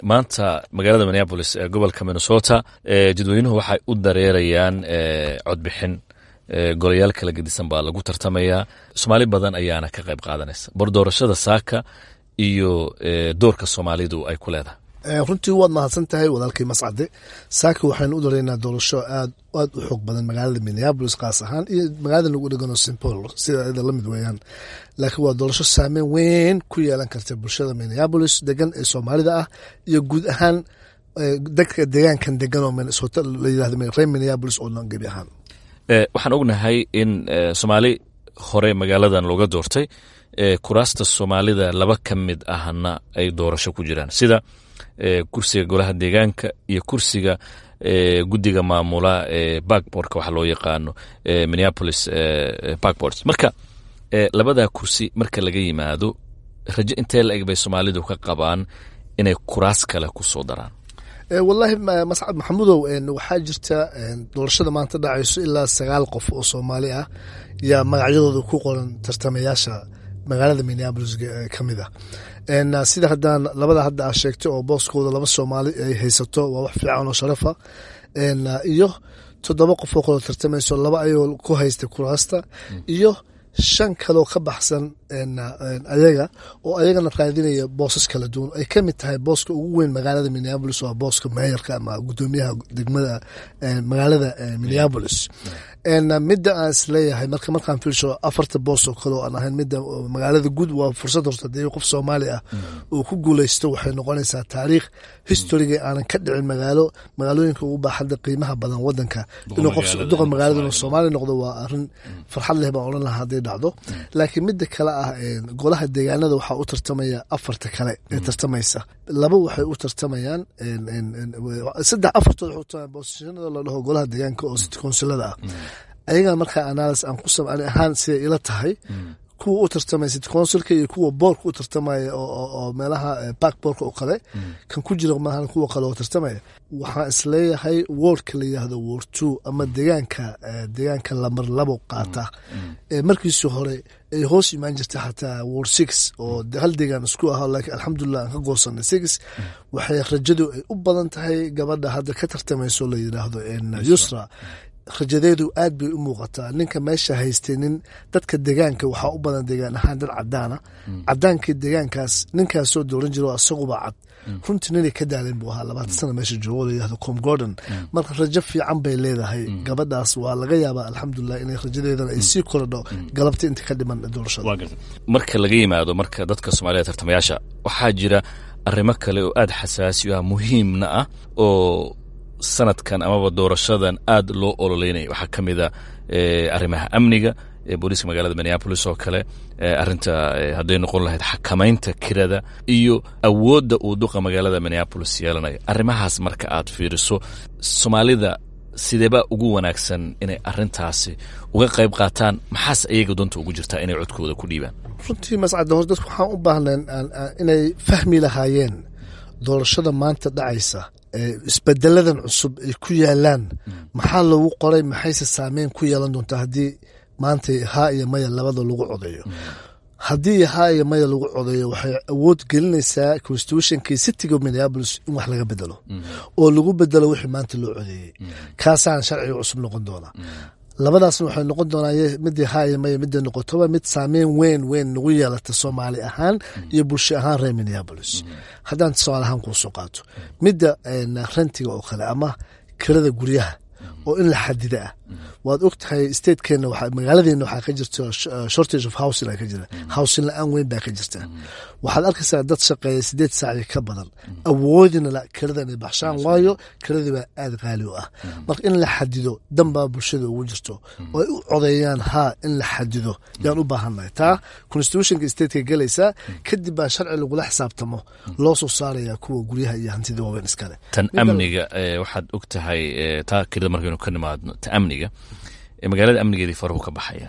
maanta magaalada minneabolis ee gobolka minnesota jadweynuhu waxay u dareerayaan codbixin golayaal kala gedisan baa lagu tartamayaa soomaali badan ayaana ka qayb qaadanaysa bar doorashada saaka iyo doorka soomaalidu ay ku leedahay runtii waad mahadsan tahay walaalkay mascade saaka waxaynu u dareynaa doorasho aad aad u xoog badan magaalada minneabolis kaas ahaan iyo magaalada lagu dhegano st paul sida iyada lamid weeyaan laakiin waa doorasho saameyn weyn ku yeelan karta bulshada minneabolis degan ee soomaalida ah iyo guud ahaan dadka deegaankan degan oo minnesota la yirahdo reer minneabolis oo dhan gebi ahaan waxaan ognahay in soomaali hore magaaladan looga doortay kuraasta soomaalida laba ka mid ahna ay doorasho ku jiraan sida kursiga golaha deegaanka iyo kursiga guddiga maamula backboardka waxa loo yaqaano minneapolis backboards marka labadaa kursi marka laga yimaado rajo intee la eg bay soomaalidu ka qabaan inay kuraas kale ku soo daraan wallaahi mascad maxamudow waxaa jirta doorashada maanta dhacayso ilaa sagaal qof oo soomaali ah yaa magacyadooda ku qoran tartamayaasha magaalada minneabolis ka mid ah sida haddaan labada hadda aa sheegtay oo booskooda laba soomaali ay haysato waa wax fiican oo sharafa iyo toddoba qof oo kaloo tartamayso laba ayagoo ku haystay kuraasta iyo shan kaloo ka baxsan ayaga oo ayagana raadinaya boosas kala duwan ay ka mid tahay booska ugu weyn magaalada minneabolis waa booska meeyarka ama gudoomiyaha degmada magaalada minneabolis midda aan isleeyahay marka markaan fiilsho afarta boos oo kale oo aan ahayn midda magaalada guud waa fursad horta dee qof soomaali ah uu ku guuleysto waxay noqonaysaa taariikh historiga aanan ka dhicin magaalo magaalooyinka ugu baaxadda qiimaha badan wadanka inuu qof duqa magaalada inuu soomaali noqdo waa arrin farxad leh baan odhan lahaa hadday dhacdo laakiin midda kale ah golaha deegaanada waxaa u tartamaya afarta kale ee tartamaysa laba waxay u tartamayaan saddex afartood waxay u tartamayaan boosashanada la dhaho golaha deegaanka oo city councilada ah ayagaa markaa analysis aan ku samani ahaan siday ila tahay kuwa u tartamaya city councilka iyo kuwa boorka u tartamaya oo meelaha backboorka oo kale kan ku jira maahan kuwa kale oo tartamaya waxaan isleeyahay wordka la yidhaahdo word two ama deegaanka deegaanka lamar labo qaata markiisii hore ay hoos imaan jirta xataa word six oo hal deegaan isku ah laakiin alxamdulilah aan ka goosanay six waxay rajadu ay u badan tahay gabadha hadda ka tartamayso la yidhaahdo yusra rajadeedu aad bay u muuqataa ninka meesha haystay nin dadka deegaanka waxaa u badan deegaan ahaan dad cadaana cadaankii deegaankaas ninkaasoo dooran jiro isaguba cad runtii ninay ka daaleen buu ahaa labaatan sana meesha joogo la yihahdo com gordon marka rajo fiican bay leedahay gabadhaas waa laga yaabaa alxamdulilah inay rajadeedana ay sii korodho galabta inta ka dhiman doorashada marka laga yimaado marka dadka soomaalida tartamayaasha waxaa jira arrimo kale oo aada xasaasi ah muhiimna ah oo sanadkan amaba doorashadan aad loo ololeynaya waxaa ka mid a arrimaha amniga booliiska magaalada minneabolis oo kale arinta hadday noqon lahayd xakamaynta kirada iyo awoodda uu duqa magaalada minneabolis yeelanayo arrimahaas marka aad fiiriso soomaalida sideebaa ugu wanaagsan inay arintaasi uga qayb qaataan maxaas ayaga doonta ugu jirtaa inay codkooda ku dhiibaan runtii mascadda hor dadku waxaan u baahnayn inay fahmi lahaayeen doorashada maanta dhacaysa isbedeladan cusub ay ku yaalaan maxaa loogu qoray maxayse saameyn ku yeelan doontaa haddii maanta haa iyo maya labada lagu codeeyo haddii haa iyo maya lagu codeeyo waxay awood gelinaysaa constitutionkii cityga minneabolis in wax laga bedelo oo lagu bedelo wixii maanta loo codeeyey kaasaan sharciga cusub noqon doonaa labadaasna waxay noqon doonaa midii haa iyo maya midday noqotoba mid saameyn weyn weyn nagu yeelata soomaali ahaan iyo bulsho ahaan reer minneabolis haddaan tusaale ahaan kuu soo qaato midda rentiga oo kale ama kirada guryaha oo in la xadida ah waad og tahay statekeena magaaladeena waxaa ka jirta shortage of housing ka jira housing la-aan weyn baa ka jirta waxaad arkaysaa dad shaqeeya sideed saaci ka badan awoodina kirada inay baxshaan waayo kiradii baa aada qaali u ah marka in la xadido danbaa bulshada ugu jirto oo ay u codeeyaan haa in la xadido yaan u baahannahay taa constitutionka stateka gelaysaa kadib baa sharci lagula xisaabtamo loo soo saaraya kuwa guryaha iyo hantida waaweyn iskale tan amniga waxaad og tahay taa kirada markaynu ka nimaadno ta amniga magaalada amnigeedii farahu ka baxaya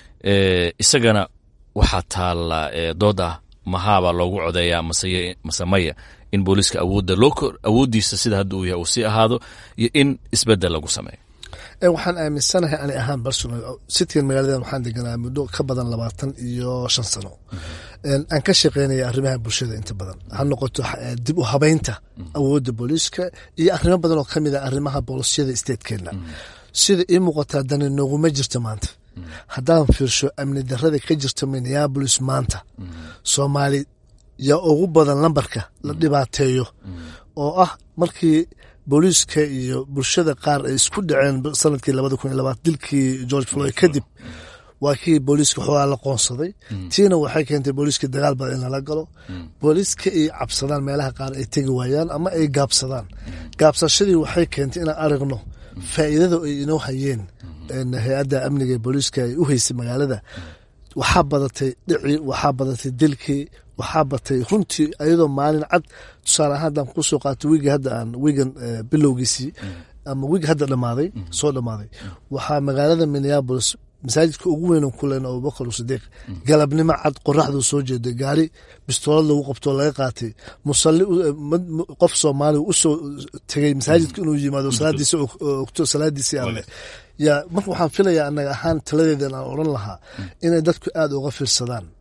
isagana waxaa taalla dood ah mahaabaa loogu codeeyaa mase maya in booliiska awoodda loo awooddiisa sida hadda uu yahay uu sii ahaado iyo in isbeddel lagu sameeyo waxaan aaminsanahay ani ahaan personal citygan magaaladan waxaan deganaa muddo ka badan labaatan iyo shan sano aan ka shaqeynaya arrimaha bulshada inta badan ha noqoto dib u habeynta awoodda booliiska iyo arrimo badan oo kamid a arrimaha boolisyada statekeena sida ii muuqataa dani nooguma jirto maanta haddaan fiirsho amni darada ka jirta minneabolis maanta soomaali yaa ugu badan lambarka la dhibaateeyo oo ah markii booliiska iyo bulshada qaar ay isku dhaceen sanadkii labada kun iyo labaat dilkii george floyd kadib waa kii booliiska xoogaa la qoonsaday tiina waxay keentay booliiska dagaal badan in lala galo booliiska ay cabsadaan meelaha qaar ay tegi waayaan ama ay gaabsadaan gaabsashadii waxay keentay inaan aragno faa'iidada ay inoo hayeen hay-adda amniga ee booliiska ay u haysay magaalada waxaa badatay dhicii waxaa badatay dilkii waxaa batay runtii ayadoo maalin cad tusaale ahaan haddaan kusoo qaato wiigi hadda aan wiigan bilowgiisii ama wiig hadda dhamaaday soo dhamaaday waxaa magaalada minneabolis masaajidka ugu weyn kulen abubakar sidiiq galabnimo cad qoraxduu soo jeeday gaari bistoolad lagu qabtoo laga qaatay musalli qof soomaaliga usoo tegay masaajidka inuu yimaado salaadiisa ogto salaadiisii alle yaa marka waxaan filayaa anaga ahaan taladeeda aan odhan lahaa inay dadku aada uga fiirsadaan